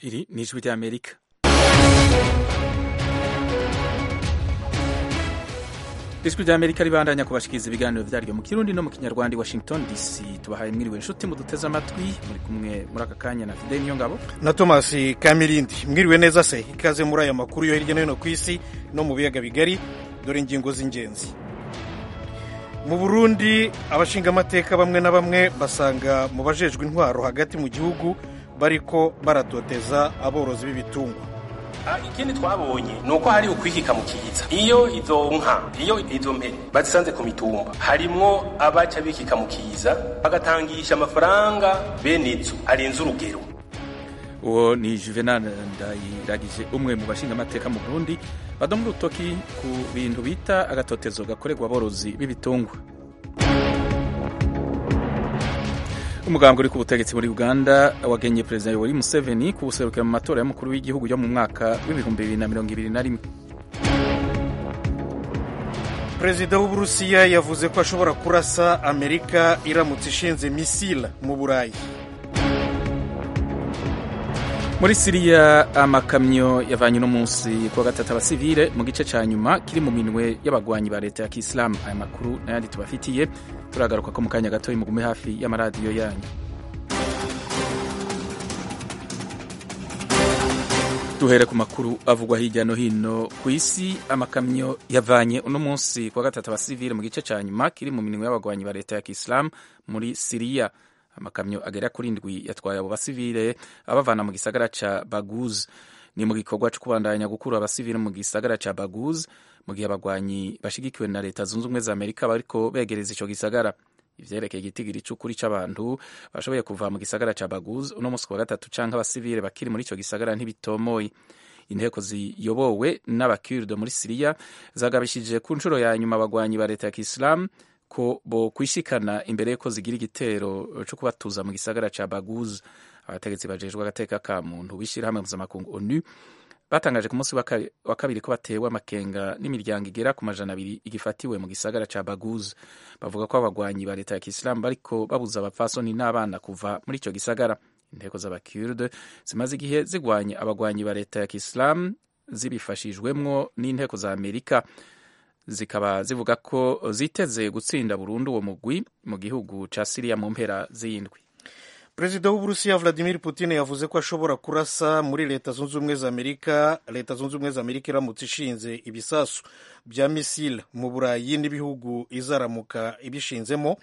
Iri ni ijwi ry'Amerika ijwi ry'Amerika ribandanya kubashikiriza ibiganiro vyaryo mu kirundi no mu kinyarwanda i Washington DC tubahaye mwiriwe inshuti muduteze amatwi muri kumwe muri aka kanya na Fidel Niyongabo na Thomas Kamirindi mwiriwe neza se ikaze muri aya makuru yo hirya no hino ku isi no mu biyaga bigari dore ingingo z'ingenzi mu Burundi abashingamateka bamwe na bamwe basanga mu bajejwe intwaro hagati mu gihugu bariko baratoteza aborozi b'ibitungwa ikindi twabonye ni uko hari ukwikika mu kiza iyo izo nka iyo izo mpene bazisanze ku mitumba harimwo abaca bikika mu kiza bagatangisha amafaranga bene izo arenze urugero uwo ni Juvenal Ndayiragije umwe mu bashingamateka mu Burundi badomba urutoki ku bintu bita agatotezo gakorerwa aborozi b'ibitungwa umugambwe uri ku butegetsi muri uganda wagenye perezida yoweri museveni ku buserukiro mu matora y'umukuru w'igihugu yo mu mwaka w'ibihumbi bibiri na mirongo ibiri na rimwe perezida w'uburusiya yavuze ko ashobora kurasa amerika iramutse ishinze misile mu burayi muri siriya amakamyo yavanye uno munsi kuwa gatatu abasivile mu gice ca nyuma kiri mu minwe y'abagwanyi ba leta ya kisilamu aya makuru n'ayandi tubafitiye turagaruka ko mu kanya gatoya mugume hafi y'amaradiyo yanyu duhere ku makuru avugwa hirya no hino ku isi amakamyo yavanye uno munsi kuwa gatatu abasivile mu gice ca nyuma kiri mu minwe y'abagwanyi ba leta ya kisilamu muri siriya amakamyo agera kuri ndwi yatwaye abo basivile abavana mu gisagara ca baguz ni mu gikorwa co kubandanya gukura abasivile mu gisagara ca baguz mu gihe abagwanyi bashigikiwe na leta zunze ubumwe za amerika bariko begereza ico gisagara ivyerekeye igitigiri c'ukuri c'abantu bashoboye kuva mu gisagara ca baguz uno musi wa gatatu canke abasivile bakiri muri ico gisagara ntibitomoye inteko ziyobowe n'abakurde muri siriya zagabishije ku nshuro ya nyuma abagwanyi ba leta ya kisilamu ko bo kwishikana imbere yuko zigira igitero co kubatuza mu gisagara ca baguz abategetsi bajejwe agateka ka muntu b'ishirahamwe mpuzamakungu onu batangaje ku munsi wa kabiri ko batewe amakenga n'imiryango igera ku majana abiri igifatiwe mu gisagara ca baguz bavuga ko abagwanyi ba leta ya kisilamu bariko babuza abapfasoni n'abana kuva muri ico gisagara inteko z'abakurde zimaze igihe zigwanya abagwanyi ba leta ya kisilamu zibifashijwemwo n'inteko za amerika zikaba zivuga ko ziteze gutsinda burundu uwo mugwi mu gihugu ca siriya mu mpera z'indwi perezida w'uburusiya vladimir putin yavuze ko ashobora kurasa muri leta zunze ubumwe za amerika leta zunze ubumwe za amerika iramutse ishinze ibisasu bya misile mu burayi n'ibihugu izaramuka ibishinzemo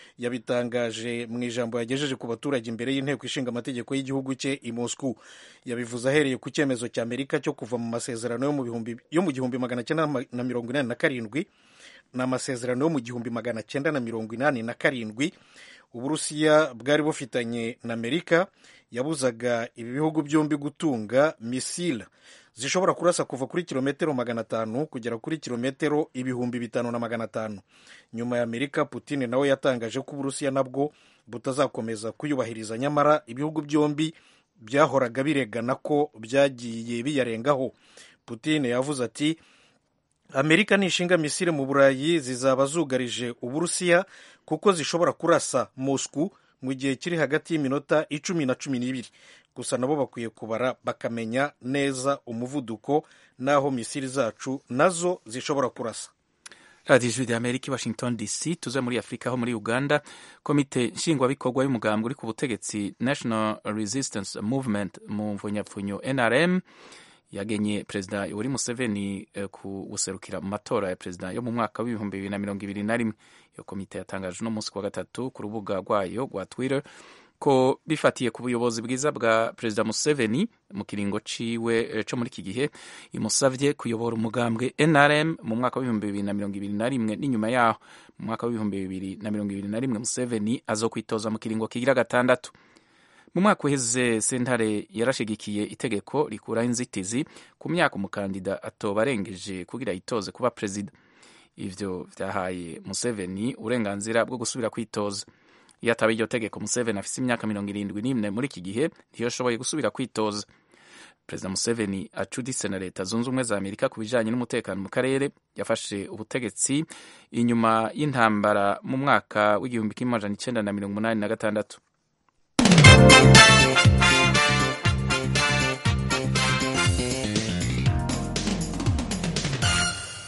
yabitangaje mu ijambo yagejeje ku baturage imbere y'inteko ishinga amategeko y'igihugu cye i Moscow yabivuze ahereye ku cyemezo cya Amerika cyo kuva mu masezerano yo mu gihumbi magana cyenda na mirongo inani na karindwi ni amasezerano yo mu gihumbi magana cyenda na mirongo inani na karindwi uburusiya bwari bufitanye na Amerika yabuzaga ibi bihugu byombi gutunga misile zishobora kurasa kuva kuri kilometero magana atanu kugera kuri kilometero ibihumbi bitanu na magana atanu nyuma ya amerika putin nawe yatangaje ko uburusiya nabwo butazakomeza kuyubahiriza nyamara ibihugu byombi byahoraga biregana ko byagiye biyarengaho putin yavuze ati amerika nishinga misile mu burayi zizaba zugarije uburusiya kuko zishobora kurasa moscow mu gihe kiri hagati y'iminota icumi na cumi n'ibiri gusa nabo bakwiye kubara bakamenya neza umuvuduko n'aho misiri zacu nazo zishobora kurasa radiyo ijwi rya amerika i washington dc tuze muri afurika ho muri uganda komite nshingwabikorwa y'umugambi uri ku butegetsi national resistance movement mu mvunyapfunyo nrm yagenye perezida yoweri museveni ku guserukira mu matora ya perezida yo mu mwaka w'ibihumbi bibiri na mirongo ibiri na rimwe iyo komite yatangaje uno munsi wa gatatu ku rubuga rwayo rwa twitter ko bifatiye ku buyobozi bwiza bwa perezida museveni mu kiringo ciwe co muri iki gihe imusavye kuyobora umugambwe nrm mu mwaka w'ibihumbi bibiri na mirongo ibiri na rimwe n'inyuma yaho mu mwaka w'ibihumbi bibiri na mirongo ibiri na rimwe museveni azokwitoza mu kiringo kigira gatandatu mu mwaka uheze sentare yarashigikiye itegeko rikuraho inzitizi ku myaka umukandida atoba arengeje kugira yitoze kuba perezida ivyo vyahaye museveni uburenganzira bwo gusubira kwitoza iyo ataba iryo tegeko museveni afise imyaka mirongo irindwi n'imwe muri iki gihe ntiyoshoboye gusubira kwitoza perezida museveni acuditse na leta zunze ubumwe za amerika ku bijanye n'umutekano mu karere yafashe ubutegetsi inyuma y'intambara mu mwaka w'igihumbi kimwe amajana icenda na mirongo umunani na gatandatu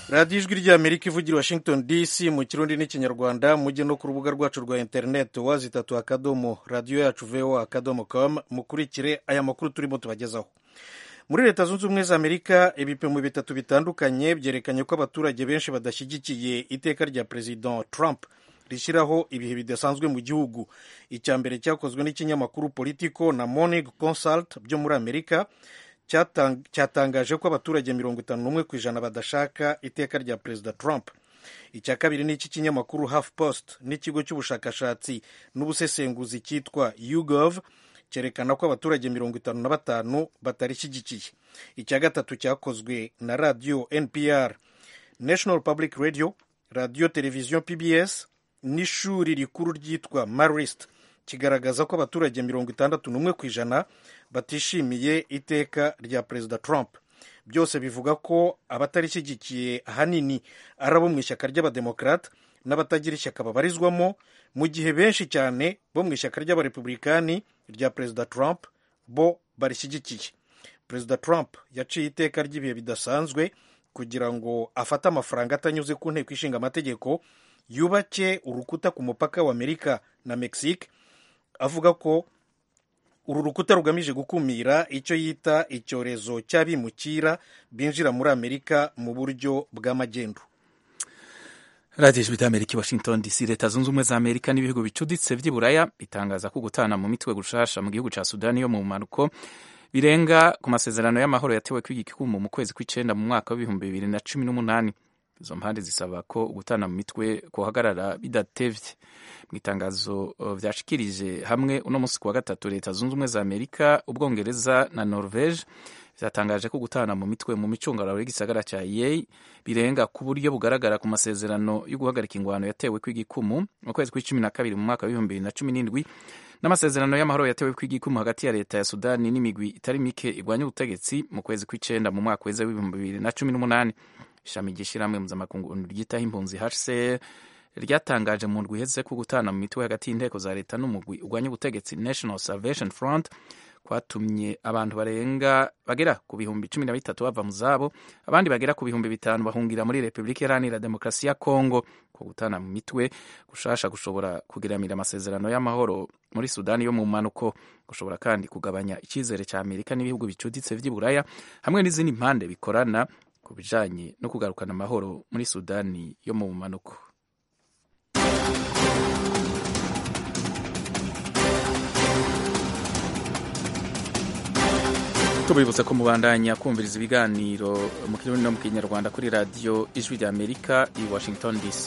radiyo ijwi ry'amerika ivugira washington dc mu kirundi n'ikinyarwanda mujye no ku rubuga rwacu rwa interineti wazi itatu akadomo radiyo yacu voa akadomo com mukurikire aya makuru turimo tubagezaho muri leta zunze ubumwe za amerika ibipimo bitatu bitandukanye byerekanye ko abaturage benshi badashyigikiye iteka rya perezida trump rishyiraho ibihe bidasanzwe mu gihugu icya mbere cyakozwe n'ikinyamakuru politico na morning consult byo muri amerika cyatangaje ko abaturage mirongo itanu n'umwe ku ijana badashaka iteka rya perezida trump icya kabiri ni iki kinyamakuru half post n'ikigo cy'ubushakashatsi n'ubusesenguzi cyitwa ugov cyerekana ko abaturage mirongo itanu na batanu batarishyigikiye icya gatatu cyakozwe na radiyo npr national public radio radiyo televiziyo pbs n'ishuri rikuru ryitwa marist kigaragaza ko abaturage mirongo itandatu n'umwe ku ijana batishimiye iteka rya perezida trump byose bivuga ko abatarishyigikiye ahanini ari abo mu ishyaka ry'abademokarate n'abatagira ishyaka babarizwamo mu gihe benshi cyane bo mu ishyaka ry'abarepublikani rya perezida trump bo barishyigikiye perezida trump yaciye iteka ry'ibihe bidasanzwe kugira ngo afate amafaranga atanyuze ku nteko ishinga amategeko yubake urukuta ku mupaka wa amerika na mexique avuga ko uru rukuta rugamije gukumira icyo yita icyorezo cy'abimukira binjira muri amerika mu buryo bw'amagendu radiyo ijwi ry'amerika i washington dc leta zunze ubumwe za amerika n'ibihugu bicuditse by'iburaya bitangaza ko gutana mu mitwe gushasha mu gihugu cya sudani yo mu mpanuko birenga ku masezerano y'amahoro yatewe kw'igikumu mu kwezi kw'icyenda mu mwaka w'ibihumbi bibiri na cumi n'umunani izo mpande zisaba ko gutana mu mitwe kuhagarara bidatevye mu itangazo vyashikirije hamwe uno munsi kuwa gatatu leta zunze ubumwe za amerika ubwongereza na norvege vyatangaje ko gutana mu mitwe mu micungararo y'igisagara ca yei birenga ku buryo bugaragara ku masezerano yo guhagarika ingwano yatewe kw'igikumu mu kwezi kw'icumi na kabiri mu mwaka w'ibihumbi bibiri na cumi n'indwi n'amasezerano y'amahoro yatewe kw'igikumu hagati ya leta ya sudani n'imigwi itari mike igwanya ubutegetsi mu kwezi kw'icenda mu mwaka weza w'ibihumbi bibiri na cumi n'umunani ishami ry'ishyirahamwe mpuzamakungu ryitaho impunzi hcr ryatangaje mu ndwi iheze ko gutana mu mitwe hagati y'inteko za leta n'umugwi urwanya ubutegetsi national salvation front kwatumye abantu barenga bagera ku bihumbi cumi na bitatu bava mu zabo abandi bagera ku bihumbi bitanu bahungira muri repubulika iharanira demokarasi ya kongo ko gutana mu mitwe gushasha gushobora kugiramira amasezerano y'amahoro muri sudani yo mu mpanuko gushobora kandi kugabanya icyizere cya amerika n'ibihugu bicuditse by'iburaya hamwe n'izindi mpande bikorana ku bijanye no kugarukana amahoro muri sudani yo mu mpanuko tubibutsa ko mubandanya kumviriza ibiganiro mu kirundi no mu kinyarwanda kuri radiyo ijwi rya amerika i washington dc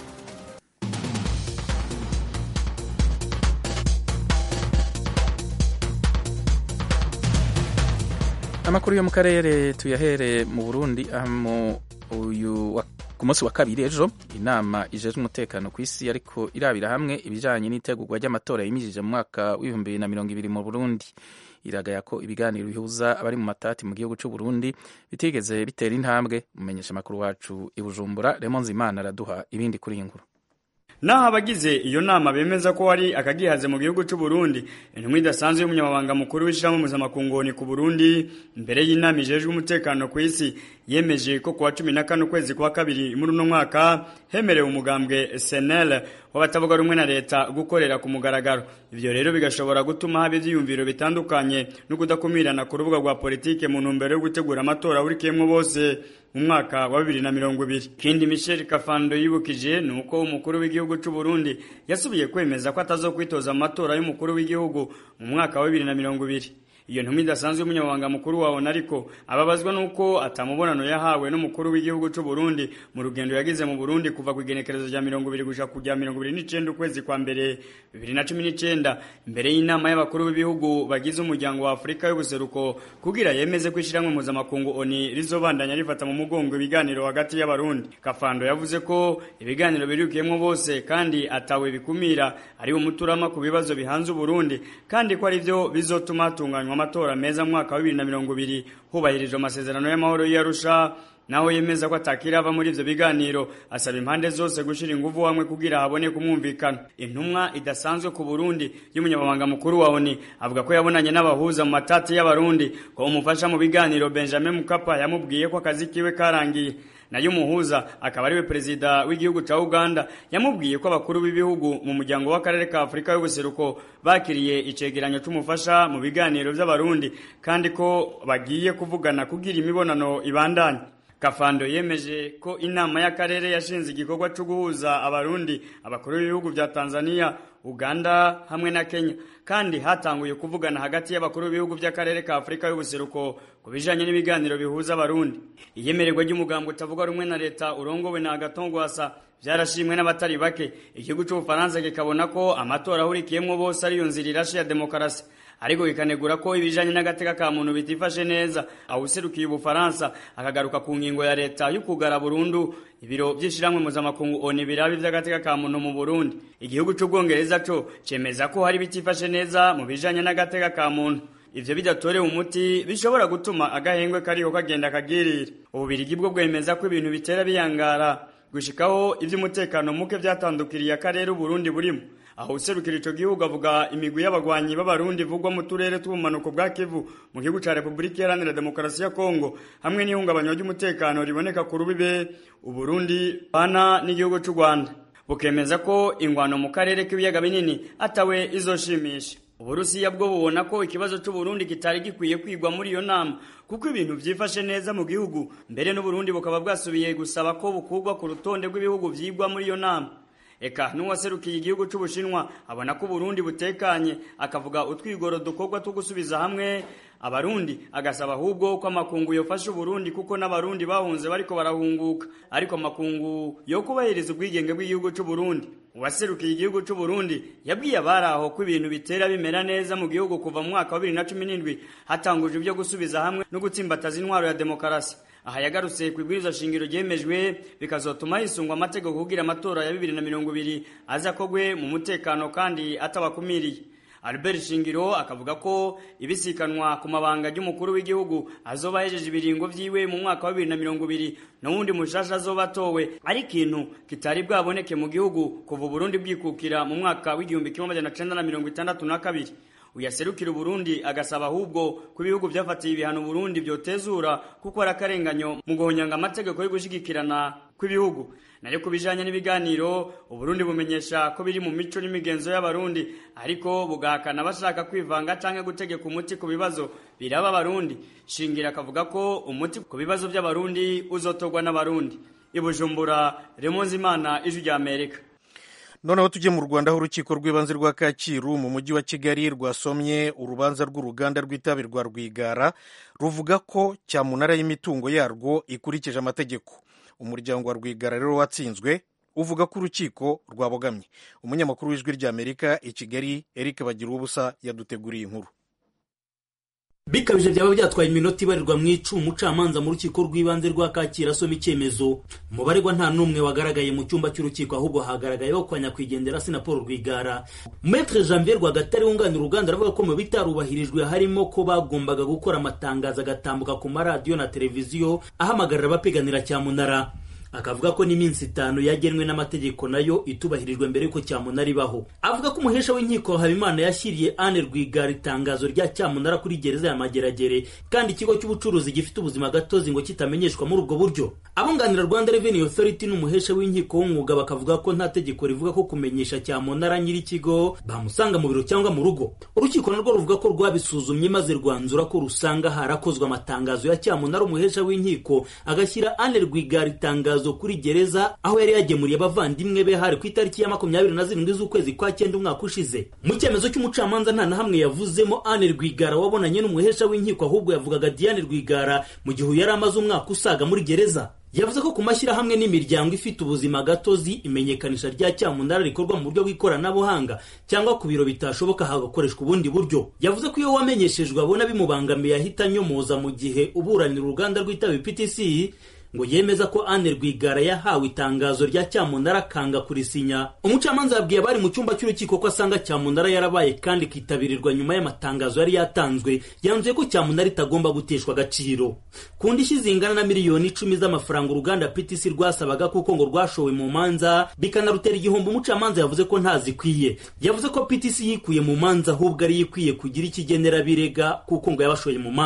amakuru yo mu karere tuyahere mu burundi aho uyu ku munsi wa kabiri ejo inama ijejwe umutekano ku isi ariko irabira hamwe ibijanye n'itegurwa ry'amatora yimijije mu mwaka w'ibihumbi bibiri na mirongo ibiri mu burundi iragaya ko ibiganiro bihuza abari mu matati mu gihugu cy'u Burundi bitigeze bitera intambwe umumenyesha amakuru wacu i Bujumbura Raymond Zimana araduha ibindi kuri iyi nkuru naho abagize iyo nama bemeza ko hari akagihaze mu gihugu cy'u Burundi intumwa idasanzwe y'umunyamabanga mukuru w'ishyirahamwe mpuzamakungu ku Burundi imbere y'inama ijejwe umutekano ku isi yemeje ko kuwa cumi na kane ukwezi kwa kabiri muri uno mwaka hemerewe umugambwe senel w'abatavuga rumwe na leta gukorera ku mugaragaro ibyo rero bigashobora gutuma haba ibyiyumviro bitandukanye no kudakumirana ku rubuga rwa politike mu ntumbero yo gutegura amatora ahurikiyemo bose mu mwaka wa bibiri na mirongo ibiri ikindi michel kafando yibukije ni uko umukuru w'igihugu cy'u burundi yasubiye kwemeza ko atazokwitoza mu matora y'umukuru w'igihugu mu mwaka wa bibiri na mirongo ibiri iyo ntumwa idasanzwe y'umunyamabanga mukuru wabona ariko ababazwa nuko atamubonano yahawe n'umukuru w'igihugu cy'u Burundi mu rugendo yagize mu Burundi kuva ku igenekerezo rya mirongo ibiri gushika kujya mirongo ibiri n'icenda ukwezi kwa mbere bibiri na cumi n'icenda imbere y'inama y'abakuru b'ibihugu bagize umuryango wa Afurika y'ubuseruko kugira yemeze ko ishyirahamwe mpuzamakungu ONU rizobandanya rifata mu mugongo ibiganiro hagati y'abarundi Kafando yavuze ko ibiganiro birukiyemo bose kandi atawe bikumira ari umuturama ku bibazo bihanze Uburundi kandi ko ari byo bizotuma hatunganywa amatora meza mu mwaka wa bibiri na mirongo ibiri hubahirijwe amasezerano y'amahoro y'Arusha naho yemeza ko atakirava muri ivyo biganiro asaba impande zose gushira inguvu hamwe kugira haboneke umwumvikano intumwa idasanzwe ku Burundi y'umunyamabanga mukuru wa ONU avuga ko yabonanye n'abahuza mu matati y'abarundi ko umufasha mu biganiro Benjamin Mkapa yamubwiye ko akazi kiwe karangiye nayo umuhuza akaba ariwe perezida w'igihugu ca uganda yamubwiye ko abakuru b'ibihugu mu muryango w'akarere ka afurika y'ubuseruko bakiriye icegeranyo c'umufasha mu biganiro vy'abarundi kandi ko bagiye kuvugana kugira imibonano ibandanye Kafando yemeje ko inama y'akarere yashinze igikorwa cyo guhuza abarundi abakuru b'ibihugu vya Tanzania, Uganda hamwe na Kenya kandi hatanguye kuvugana hagati y'abakuru b'ibihugu by'akarere ka Afurika y'ubuseruko ku bijanye n'ibiganiro bihuza abarundi. Iyemererwa ry'umugambo utavuga rumwe na leta urongowe na Agatongwasa byarashimwe n'abatari bake. Igihugu cy'Ubufaransa kikabona ko amatora ahurikiyemwo bose ariyo nzira irashe ya demokarasi ariko bikanegura ko ibijanye n'agateka ka muntu bitifashe neza awuserukiye ubufaransa akagaruka ku ngingo ya leta y'ukugara burundu ibiro vy'ishiramwe mpuzamakungu oni birabi vy'agateka ka muntu mu burundi igihugu c'ubwongereza co cemeza ko hari bitifashe neza mu bijanye n'agateka ka muntu ivyo bidatorewe umuti bishobora gutuma agahengwe kariho kagenda kagirira ububirigi bwo bwemeza ko ibintu bitera biyangara gushikaho ivy'umutekano muke vyatandukiriye akarere uburundi burimo aho userukira ico gihugu avuga imigwi y'abagwanyi b'abarundi ivugwa mu turere tw'ubumanuko bwa kivu mu gihugu ca repubulika iharanira demokarasi ya kongo hamwe n'ihungabanywa ry'umutekano riboneka ku rubibe uburundi bana n'igihugu c'u rwanda bukemeza ko ingwano mu karere k'ibiyaga binini atawe izoshimisha uburusiya bwo bubona ko ikibazo c'uburundi kitari gikwiye kwigwa muri iyo nama kuko ibintu vyifashe neza mu gihugu mbere n'uburundi bukaba bwasubiye gusaba ko bukurwa ku rutonde rw'ibihugu vyigwa muri iyo nama eka n'uwaserukiye igihugu c'ubushinwa abona ko uburundi butekanye akavuga utwigoro dukorwa two gusubiza hamwe abarundi agasaba ahubwo ko amakungu yofasha uburundi kuko n'abarundi bahunze bariko barahunguka ariko amakungu yo kubahiriza ubwigenge bw'igihugu c'uburundi uwaserukiye igihugu c'uburundi yabwiye abari aho ko ibintu bitera bimera neza mu gihugu kuva mu mwaka wa bibiri na cumi n'indwi hatangujwe ibyo gusubiza hamwe no gutsimbataza intwaro ya demokarasi aha yagarutse ku ibwiriza shingiro ryemejwe bikazotuma hisungwa amategeko kugira amatora ya bibiri na mirongo ibiri aza kogwe mu mutekano kandi atabakumiriye Albert Shingiro akavuga ko ibisikanwa ku mabanga y'umukuru w'igihugu azoba hejeje ibiringo vyiwe mu mwaka wa 2020 n'uwundi mushasha azoba atowe ari ikintu kitari bwaboneke mu gihugu kuva Burundi bwikukira mu mwaka w'igihumbi kimwe amajana cenda na mirongo itandatu na kabiri uyaserukira Burundi agasaba ahubwo ko ibihugu vyafatiye ibihano Burundi vyotezura kuko ari akarenganyo mu guhonyanga amategeko yo gushigikirana kw'ibihugu nayo kubijanye n'ibiganiro uburundi bumenyesha ko biri mu mico n'imigenzo y'abarundi ariko bugahakana bashaka kwivanga canke gutegeka umuti ku bibazo biraba abarundi shingira akavuga ko umuti ku bibazo by'abarundi uzotorwa n'abarundi ibujumbura remonzi imana ijwi rya amerika noneho tujye mu rwanda aho urukiko rw'ibanze rwa kacyiru mu mujyi wa kigali rwasomye urubanza rw'uruganda rw'itabi rwa rwigara ruvuga ko cyamunara y'imitungo yarwo ikurikije amategeko umuryango wa rwigara rero watsinzwe uvuga ko urukiko rwabogamye umunyamakuru w'ijwi ry'amerika i kigali eric bagira ubusa yaduteguriye inkuru bikabije byaba byatwaye iminota ibarirwa mu icumi umucamanza mu rukiko rw'ibanze rwa kacyiru asoma icyemezo mu baregwa nta n'umwe wagaragaye mu cyumba cy'urukiko ahubwo hagaragayeho kwa nyakwigendera sinapolo rwigara metre janvier rwagatare wunganira uruganda aravuga ko mu bitarubahirijwe harimo ko bagombaga gukora amatangazo agatambuka ku maradiyo na televiziyo ahamagarira abapiganira cyamunara akavuga ko n'iminsi itanu yagenwe n'amategeko nayo itubahirijwe mbere y'uko cyamunara ibaho avuga ko umuhesha w'inkiko habimana yashyiriye ane rwigara itangazo rya cyamunara kuri gereza ya mageragere kandi ikigo cy'ubucuruzi gifite ubuzima gatozi ngo kitamenyeshwa muri ubwo buryo abunganira rwanda revenue authority n'umuhesha w'inkiko w'umwuga bakavuga ko nta tegeko rivuga ko kumenyesha cyamunara nyir'ikigo bamusanga mu biro cyangwa mu rugo urukiko narwo ruvuga ko rwabisuzumye maze rwanzura ko rusanga harakozwe amatangazo ya cyamunara umuhesha w'inkiko agashyira ane rwigara itangazo kuri gereza aho yari yagemuriye abavandimwe be hari ku itariki ya makumyabiri na zirindwi z'ukwezi kwa cyenda umwaka ushize mu cyemezo cy'umucamanza nta na hamwe yavuzemo ane rwigara wabonanye n'umuhesha w'inkiko ahubwo yavugaga diane rwigara mu gihe yari amaze umwaka usaga muri gereza yavuze ko ku mashyirahamwe n'imiryango ifite ubuzima gatozi imenyekanisha rya cyamunara rikorwa mu buryo bw'ikoranabuhanga cyangwa ku biro bitashoboka hagakoreshwa ubundi buryo yavuze ko iyo wamenyeshejwe abona bimubangamiye ahita anyomoza mu gihe uburanira uruganda rw'itabi ptc ngo yemeza ko Anne Rwigara yahawe itangazo rya cyamunara akanga kurisinya umucamanza yabwiye abari mu cyumba cy'urukiko ko asanga cyamunara yarabaye kandi ikitabirirwa nyuma y'amatangazo yari yatanzwe yanzuye ko cyamunara itagomba guteshwa agaciro ku ndishyi zingana na miliyoni icumi z'amafaranga uruganda PTC rwasabaga kuko ngo rwashowe mu manza bikanarutera igihombo umucamanza yavuze ko ntazikwiye yavuze ko PTC yikuye mu manza ahubwo ari ikwiye kugira ikigenera birega kuko ngo yabashoye mu manza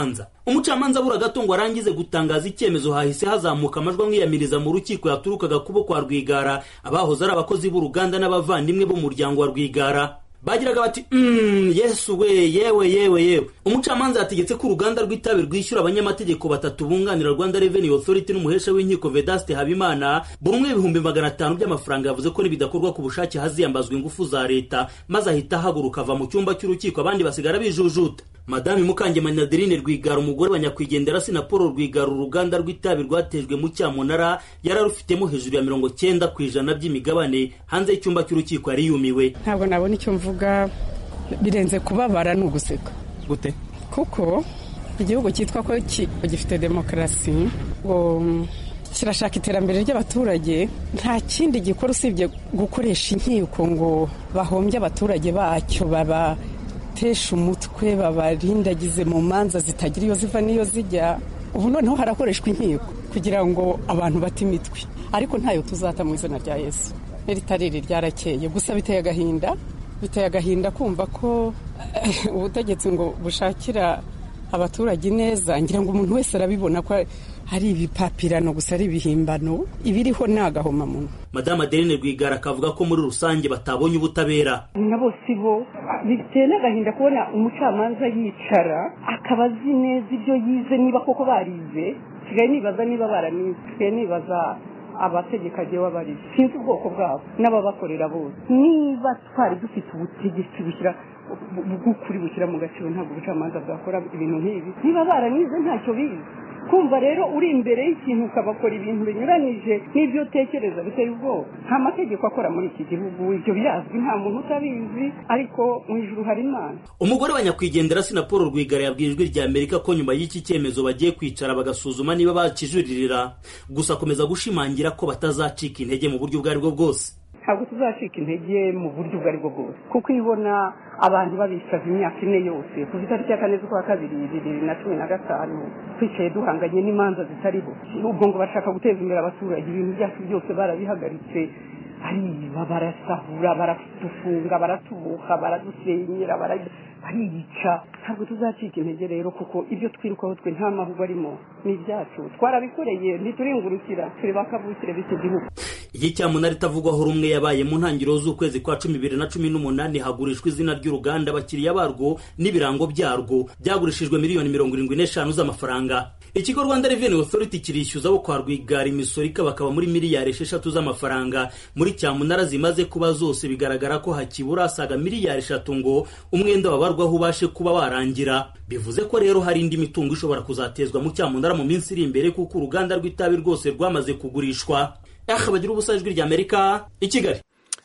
umucamanza abura gato ngo arangize gutangaza icyemezo hahise hazamuka amajwi amwiyamiriza mu rukiko yaturukaga kubo kwa rwigara abahoze ari abakozi b'uruganda n'abavandimwe b'umuryango wa rwigara bagiraga bati mm, yesu we yewe yewe yewe umucamanza yategetse ko uruganda rw'itabi rwishyura abanyamategeko batatu bunganira rwanda revenue authority n'umuhesha w'inkiko vedaste habimana buri umwe ibihumbi magana atanu by'amafaranga yavuze ko nibidakorwa ku bushake haziyambazwa ingufu za leta maze ahita ahaguruka ava mu cyumba cy'urukiko abandi basigara bijujuta madame mukangemanyi adeline rwigara umugore wa nyakwigendera si na paul rwigara uruganda rw'itabi rwatejwe mu cyamunara yari arufitemo hejuru ya mirongo cyenda ku ijana by'imigabane hanze y'icyumba cy'urukiko yari yumiwe ntabwo nabona icyo mvuga birenze kubabara ni uguseka gute kuko igihugu cyitwa ko gifite demokarasi ngo kirashaka iterambere ry'abaturage nta kindi gikora usibye gukoresha inkiko ngo bahombye abaturage bacyo baba batesha umutwe babarindagize mu manza zitagira iyo ziva n'iyo zijya ubu noneho harakoreshwa inkiko kugira ngo abantu bate imitwe ariko ntayo tuzata mu izina rya yesu n'iritariri ryarakeye gusa biteye agahinda biteye agahinda kumva ko ubutegetsi ngo bushakira abaturage neza ngira ngo umuntu wese arabibona ko hari ibipapirano gusa ari ibihimbano ibiriho ni agahomamunwa madamu adeline rwigara akavuga ko muri rusange batabonye ubutabera na bose bo biteye n'agahinda kubona umucamanza yicara akaba azi neza ibyo yize niba koko barize nsigaye nibaza niba baranize nsigaye nibaza abategeka agiye wabarize sinzi ubwoko bwabo n'ababakorera bose niba twari dufite ubutegetsi bushyira bw'ukuri bushyira mu gaciro ntabwo ubucamanza bwakora ibintu nk'ibi niba baranize ntacyo bize kumva rero uri imbere y'ikintu ukabakora ibintu binyuranyije n'ibyo utekereza biteye ubwoba nta mategeko akora muri iki gihugu ibyo birazwi nta muntu utabizi ariko mu ijuru hari imana umugore wa nyakwigendera si na paul rwigara yabwiye ijwi rya amerika ko nyuma y'iki cyemezo bagiye kwicara bagasuzuma niba bakijuririra gusa akomeza gushimangira ko batazacika intege mu buryo ubwo ari bwo bwose ntabwo tuzacika intege mu buryo ubwo ari bwo bwose kuko iyo ubona abantu babisaza imyaka ine yose kuva itariki ya kane z'ukwa kabiri bibiri na cumi na gatanu twicaye duhanganye n'imanza zitariho ubwo ngo bashaka guteza imbere abaturage ibintu byacu byose barabihagaritse bariba barasahura baradufunga baratubuka baradusenyera bariyica ntabwo tuzacika intege rero kuko ibyo twirukaho twe nta mahugwa arimo ni ibyacu twarabikoreye ntituringurukira turi bakavukire b'iki gihugu iki cyamunara itavugwaho rumwe yabaye mu ntangiriro z'ukwezi kwa cumi bibiri na cumi n'umunani hagurishwa izina ry'uruganda abakiriya barwo n'ibirango byarwo byagurishijwe miliyoni mirongo irindwi n'eshanu z'amafaranga ikigo rwanda revenue authority kirishyuza abo kwa rwigara imisoro ikabakaba muri miliyari esheshatu z'amafaranga muri cyamunara zimaze kuba zose bigaragara ko hakibura asaga miliyari eshatu ngo umwenda wabarwaho ubashe kuba warangira bivuze ko rero hari indi mitungo ishobora kuzatezwa mu cyamunara mu minsi iri imbere kuko uruganda rw'itabi rwose rwamaze kugurishwa aha bagira ubusa ijwi ry'amerika i kigali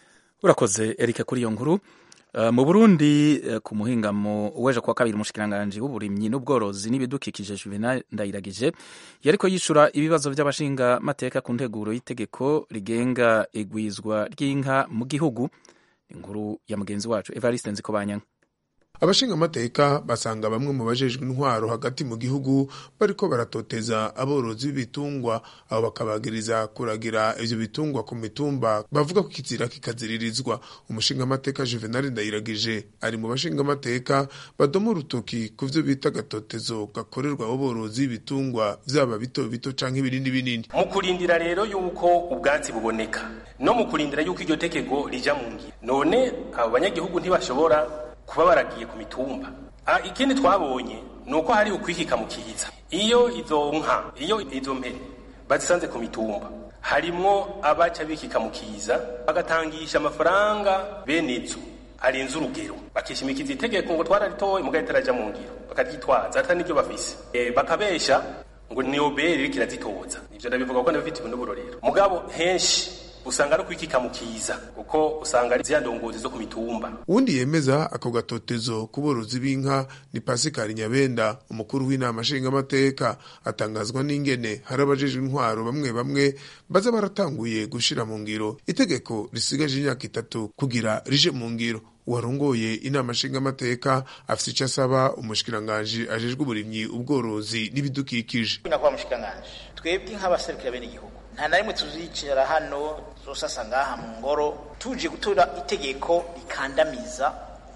urakoze erika kuri iyo nkuru mu burundi ku muhingamo w'ejo kuwa kabiri umushikiranganji w'uburimyi n'ubworozi n'ibidukikije juvenal ndayiragije yariko yishura ibibazo by'abashinga mateka ku nteguro y'itegeko rigenga igwizwa ry'inka mu gihugu inkuru ya mugenzi wacu evariste nzikobanyanga abashinga amateka basanga bamwe mu bajejwe intwaro hagati mu gihugu bariko baratoteza aborozi b'ibitungwa abo bakabagiriza kuragira ivyo bitungwa ku mitumba bavuga ko kizira kikaziririzwa umushinga amateka Juvenal Ndayiragije ari mu bashinga amateka badoma urutoki ku vyo bita agatotezo gakorerwa aborozi b'ibitungwa vyaba bito bito canke ibinini binini mu kurindira rero yuko ubwatsi buboneka no mu kurindira yuko iryo tegeko rija mu ngiro none abo banyagihugu ntibashobora kuba baragiye ku mitumba ikindi twabonye ni uko hari ukwihika mu kiza iyo izo nka iyo izo mpene bazisanze ku mitumba harimwo abaca bikika mu kiza bagatangisha amafaranga bene izo arenze urugero bakishimikiza itegeko ngo twararitoye mugahita itaraja mu ngiro bakaryitwaza atari n'ibyo bafise e, bakabesha ngo ni obere iriko irazitoza ivyo ndabivuga ko ndabifitiwe n'uburorero mugabo henshi usanga ari kwikika mu kiza kuko usanga ari zya ndongozi zo ku mitumba uwundi yemeza ako gatotezo ku borozi b'inka ni pasikari nyabenda umukuru w'inama nshingamateka atangazwa n'ingene hari abajejwe intwaro bamwe bamwe baza baratanguye gushira mu ngiro itegeko risigaje imyaka itatu kugira rije mu ngiro uwarongoye inama nshingamateka afise icyo asaba umushikiranganji ajejwe uburimyi ubworozi n'ibidukikije nyakubahwa mushikiranganji twebwe nk'abaserukira bene igihugu nta na rimwe tuzicara hano zosasa ngaha mu ngoro tuje gutora itegeko rikandamiza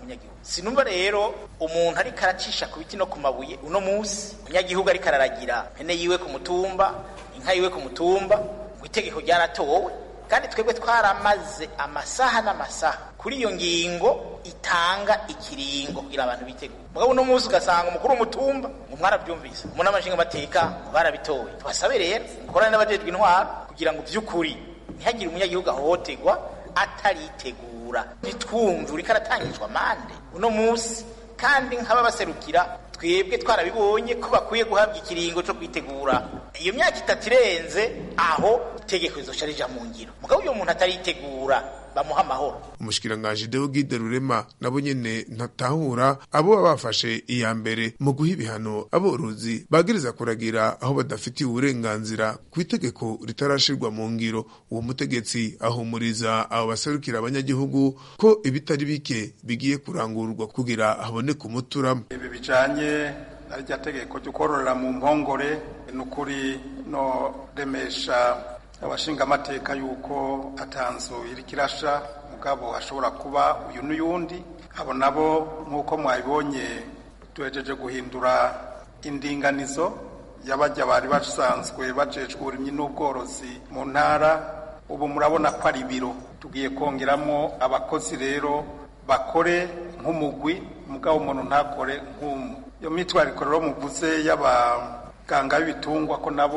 umunyagihugu sinumva rero umuntu ariko aracisha ku biti no ku mabuye uno munsi umunyagihugu ariko araragira mpene yiwe ku mutumba inka yiwe ku mutumba ngo itegeko ryaratowe kandi twebwe twaramaze amasaha n'amasaha kuri iyo ngingo itanga ikiringo kugira abantu bitegure mugabo uno munsi ugasanga umukuru w'umutumba ngo mwarabyumvise umuntu amashinga amateka ngo barabitowe tubasabe rero mukorane n'abajejwe intwaro kugira ngo by'ukuri ntihagire umunyagihugu ahohoterwa ataritegura ntitwumve uriko aratangishwa amande uno munsi kandi nk'ababaserukira twebwe twarabibonye ko bakwiye guhabwa ikiringo cyo kwitegura iyo myaka itatu irenze aho itegeko rizoca rija mu ngiro mugabo uyo muntu ataritegura bamuha amahoro umushikiranganji Deogide Rurema nabo nyene ntatahura abo baba bafashe iya mbere mu guha ibihano aborozi bagiriza kuragira aho badafitiye uburenganzira ku itegeko ritarashirwa mu ngiro uwo mutegetsi ahumuriza abo baserukira abanyagihugu ko ibitari bike bigiye kurangurwa kugira haboneke umuturamo ibi bijanye na rya tegeko ryo kororera mu mpongore ni ukuri no remesha abashingamateka yuko atanzu iri kirasha mugabo hashobora kuba uyu n'uyundi abo nabo nk'uko mwabibonye tuhejeje guhindura indinganizo y'abajya bari basanzwe bajejwe uburimyi n'ubworozi mu ntara ubu murabona ko ari ibiro tugiye kongeramo abakozi rero bakore nk'umugwi mugabo umuntu ntakore nk'umwe iyo mitwariko rero muvuze y'abaganga b'ibitungwa ko nabo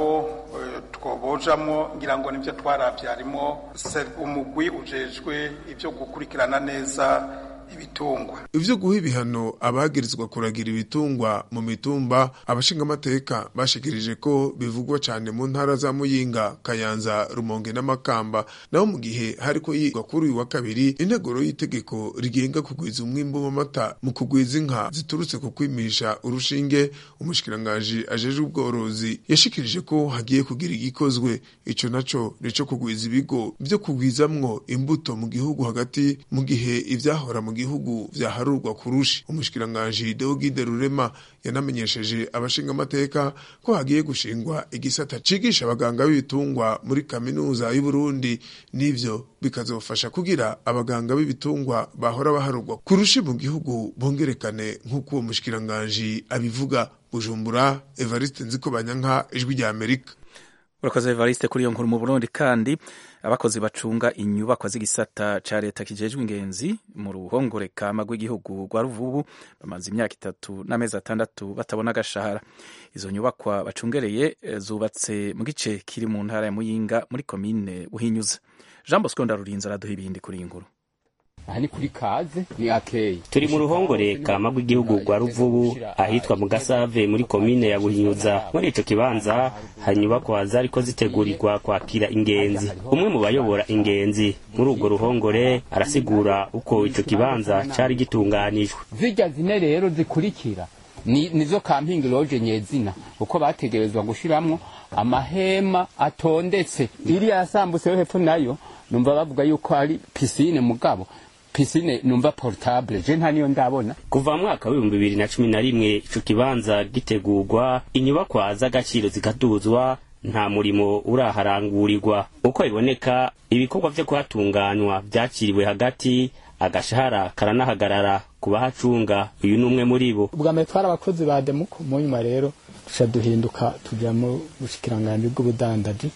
twobojamo ngira ngo nibyo twarabye harimo umugwi ujejwe ibyo gukurikirana neza ibitungwa ivyo guha ibihano abagirizwa kuragira ibitungwa mu mitumba abashingamateka bashikirije ko bivugwa cane mu ntara za muyinga kayanza rumonge n'amakamba naho mu gihe hariko yigwa kuri uyu wa kabiri integuro y'itegeko rigenga kugwiza umwimbu w'amata mu kugwiza inka ziturutse ku kwimisha urushinge umushikiranganji ajejwe ubworozi yashikirije ko hagiye kugira igikozwe ico naco nico kugwiza ibigo vyo kugwizamwo imbuto mu gihugu hagati mu gihe ivyahora mu gihugu vyaharurwa kurushi umushikiranganji Deogide Rurema yanamenyesheje abashinga amateka ko hagiye gushingwa igisata cigisha abaganga b'ibitungwa muri kaminuza y'u Burundi nivyo bikazofasha kugira abaganga b'ibitungwa bahora baharurwa kurushi mu gihugu bongerekane nk'uko uwo mushikiranganji abivuga Bujumbura Evariste Nzikobanyanka ijwi rya Amerika urakoze Evariste kuri iyo nkuru mu Burundi kandi abakozi bacunga inyubakwa z'igisata ca leta kijejwe ingenzi mu ruhongore kama rw'igihugu rwa Ruvubu bamaze imyaka itatu n'amezi atandatu batabona agashahara izo nyubakwa bacungereye zubatse mu gice kiri mu ntara ya Muyinga muri komine Buhinyuza Jean Bosco Ndarurinze araduha ibindi kuri iyi nkuru aha ni kuri kaze ni akeyi turi mu ruhongore kama rw'igihugu rwa ruvubu ahitwa mu gasave muri komine ya buhinyuza muri ico kibanza hari inyubakwa zariko zitegurirwa kwakira ingenzi umwe mu bayobora ingenzi muri urwo ruhongore arasigura uko ico kibanza cari gitunganijwe zirya zine rero zikurikira ni nizo kampingi loje nyezina uko bategerezwa gushiramwo amahema atondetse iriya yasambutse yo hepfo nayo numva bavuga yuko ari pisine mugabo pisine numva portable je nta niyo ndabona kuva mu mwaka w'ibihumbi bibiri na cumi na rimwe ico kibanza gitegurwa inyubakwa z'agaciro zikaduzwa nta murimo uraharangurirwa uko biboneka ibikorwa vyo kuhatunganywa vyakiriwe hagati agashahara karanahagarara ku bahacunga uyu ni umwe muri bo ubwa mbere twari abakozi ba demuko mu nyuma rero tuca duhinduka tuja mu bushikiranganji bw'ubudandaji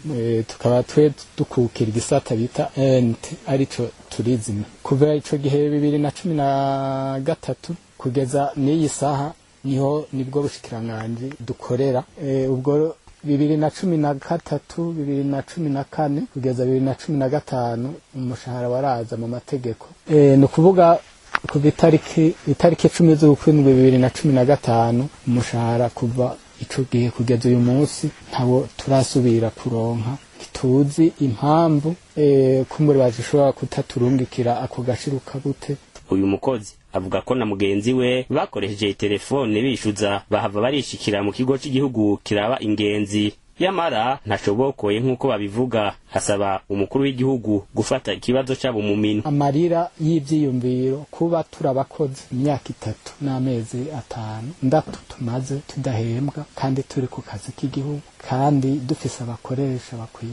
tukaba twe dukukira igisata bita ent arico turizime kuva ico gihe bibiri na cumi na gatatu kugeza n'iyi saha niho nibwo bushikiranganji dukorera ubwo bibiri na cumi na gatatu bibiri na cumi na kane kugeza bibiri na cumi na gatanu umushahara waraza mu mategeko ni ukuvuga kuva itariki itariki icumi z'ukwindwi bibiri na cumi na gatanu umushahara kuva ico gihe kugeza uyu munsi ntabo turasubira kuronka ntituzi impamvu e, kumbure bazishobora kutaturungikira ako gashiruka gute uyu mukozi avuga ko na mugenzi we bakoresheje telefone bishuza bahava barishikira mu kigo cy'igihugu kiraba ingenzi yamara ntashobokoye nk'uko babivuga hasaba umukuru w'igihugu gufata ikibazo cyabo mu minwe amarira y'ivyiyumviro kuba turabakozi imyaka itatu n'amezi atanu ndatu tumaze tudahembwa kandi turi ku kazi k'igihugu kandi dufise abakoresha bakwiye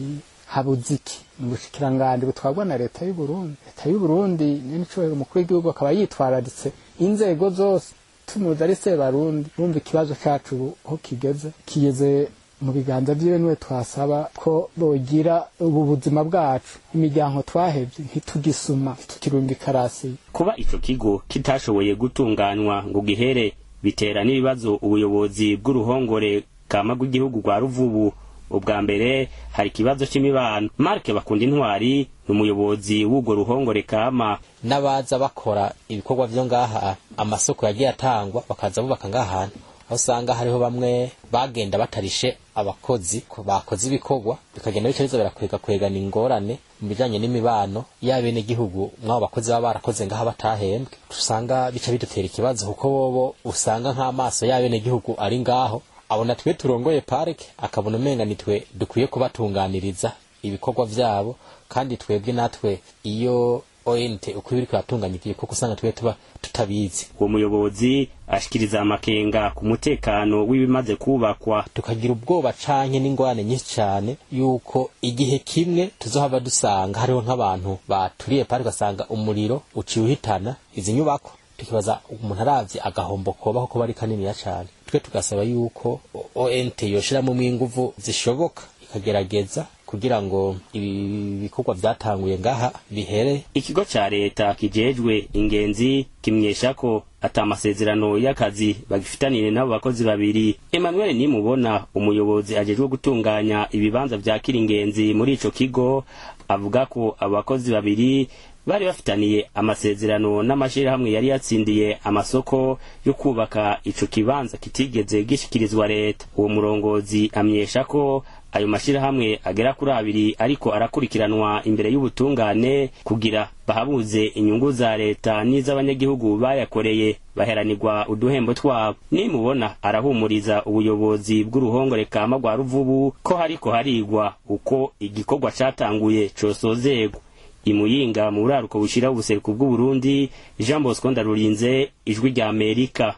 habuze iki mu bushikiranganji butwarwa na leta y'u Burundi leta y'u Burundi n'icyubahiro umukuru w'igihugu akaba yitwararitse inzego zose tumuzi ari sebarundi bumva ikibazo cyacu ubu aho kigeze kigeze mu biganza byiwe niwe twasaba ko bogira ubu buzima bwacu imiryango twahebye ntitugisuma ntitukirumva ikarasi kuba ico kigo kitashoboye gutunganywa ngo gihere bitera n'ibibazo ubuyobozi bw'uruhongore kama rw'igihugu rwa ruvubu ubwa mbere hari ikibazo c'imibano marke bakunda intwari ni umuyobozi w'urwo ruhongore kama n'abaza bakora ibikorwa vyo ngaha amasoko yagiye atangwa bakaza bubaka ngaha hantu aho usanga hariho bamwe bagenda batarishe abakozi ko bakoze ibikorwa bikagenda bica birakwega kwegana ingorane mu bijanye n'imibano y'abenegihugu mw'abo bakozi baba barakoze ngaha batahembwe usanga bica bidutera ikibazo kuko bobo usanga nk'amaso y'abenegihugu ari ngaho abona twe turongoye parike akabona umenga nitwe dukwiye kubatunganiriza ibikorwa vyabo kandi twebwe natwe iyo ONT uko biri kwatunganya igihe kuko usanga twe tuba tutabizi uwo muyobozi ashikiriza amakenga ku mutekano w'ibimaze kubakwa tukagira ubwoba canke n'ingorane nyinshi cane yuko igihe kimwe tuzohava dusanga hariho nk'abantu baturiye parike ugasanga umuriro uciye uhitana izi nyubako tukibaza umuntu aravye agahombo kobaho kuba ari kaniniya cane twe tugasaba yuko ONT yoshiramo inguvu zishoboka ikagerageza kugira ngo ibi bikorwa vyatanguye ngaha bihere ikigo ca leta kijejwe ingenzi kimyesha ko ata amasezerano y'akazi bagifitanire n'abo bakozi babiri emmanuel nimubona umuyobozi ajejwe gutunganya ibibanza vyakira ingenzi muri ico kigo avuga ko abo bakozi babiri bari bafitaniye amasezerano n'amashirahamwe yari yatsindiye amasoko yo kubaka ico kibanza kitigeze gishikirizwa leta uwo murongozi amyesha ko ayo mashirahamwe agera kuri abiri ariko arakurikiranwa imbere y'ubutungane kugira bahabuze inyungu za leta n'iz'abanyagihugu bayakoreye baheranirwa uduhembo twabo nimubona arahumuriza ubuyobozi bw'uruhongore kama rwa ruvubu ko hariko harigwa uko igikorwa catanguye cosozegwa imuyinga mu buraruko bushira ubuseruko bw'uburundi jean bosco ndarurinze ijwi rya amerika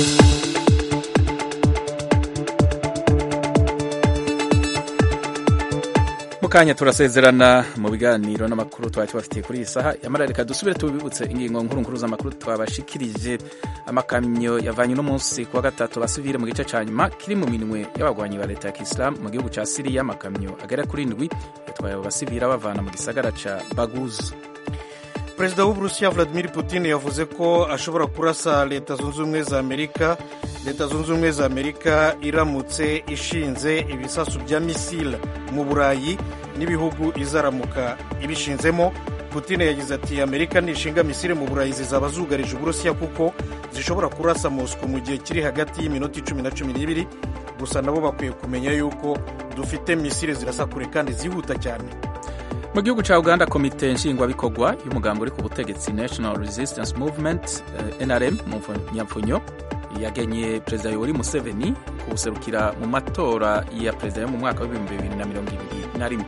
mukanya turasezerana mu biganiro n'amakuru twari tubafitiye kuri iyi saha yamara reka dusubire tubibutse ingingo nkuru nkuru z'amakuru twabashikirije amakamyo yavanye uno munsi kuwa gatatu basivire mu gice ca nyuma kiri mu minwe y'abagwanyi ba leta ya kisilamu mu gihugu ca siriya amakamyo agera kuri ndwi yatwaye abo basivira bavana mu gisagara ca baguzi perezida w'uburusiya vladimir putin yavuze ko ashobora kurasa leta zunze ubumwe za amerika leta zunze ubumwe za amerika iramutse ishinze ibisasu bya misile mu burayi n'ibihugu izaramuka ibishinzemo putin yagize ati amerika nishinga misile mu burayi zizaba zugarije uburusiya kuko zishobora kurasa mosco mu gihe kiri hagati y'iminota icumi na cumi n'ibiri gusa nabo bakwiye kumenya yuko dufite misile zirasa kure kandi zihuta cyane mu gihugu cya uganda komite nshingwabikorwa y'umugambi uri ku butegetsi national resistance movement uh, nrm mu nyapfunyo yagenye perezida yoweri museveni kuwuserukira mu matora ya perezida yo mu mwaka w'ibihumbi bibiri na mirongo ibiri na rimwe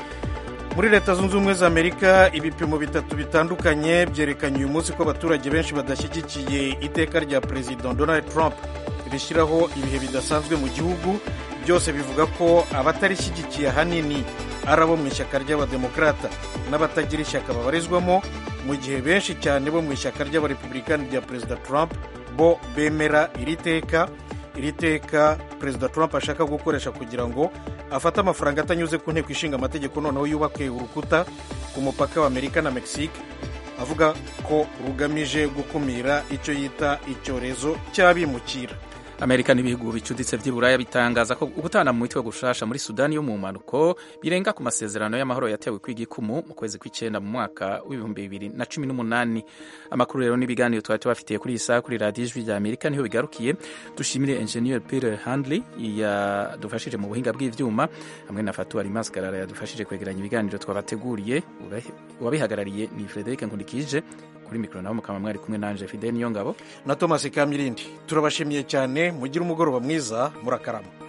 muri leta zunze ubumwe za amerika ibipimo bitatu bitandukanye byerekanye uyu munsi ko abaturage benshi badashyigikiye iteka rya perezida donald trump rishyiraho ibihe bidasanzwe mu gihugu byose bivuga ko abatarishyigikiye ahanini ari abo mu ishyaka ry'abademokarata n'abatagira ishyaka babarizwamo mu gihe benshi cyane bo mu ishyaka ry'abarepublikani rya perezida trump bo bemera iri teka iri teka perezida trump ashaka gukoresha kugira ngo afate amafaranga atanyuze ku nteko ishinga amategeko noneho yubake urukuta ku mupaka wa amerika na mexique avuga ko rugamije gukumira icyo yita icyorezo cy'abimukira amerika n'ibihugu bicuditse by'iburaya bitangaza ko gutana mu mitwe gushasha muri sudani yo mu mpanuko birenga ku masezerano y'amahoro yatewe kw'igikumu mu kwezi kw'icyenda mu mwaka w'ibihumbi bibiri na cumi n'umunani amakuru rero n'ibiganiro twari tubafitiye kuri iyi saha kuri radiyo ijwi rya amerika niho bigarukiye dushimire enjeniyeri pire handley yadufashije mu buhinga bw'ibyuma hamwe na fatu arimaskarara yadufashije kwegeranya ibiganiro twabateguriye uwabihagarariye ni frederic nkundikije kuri mikoro naho mukaba mwari kumwe nanje fide niyo ngabo na thomas kamirindi turabashimiye cyane mugire umugoroba mwiza murakarama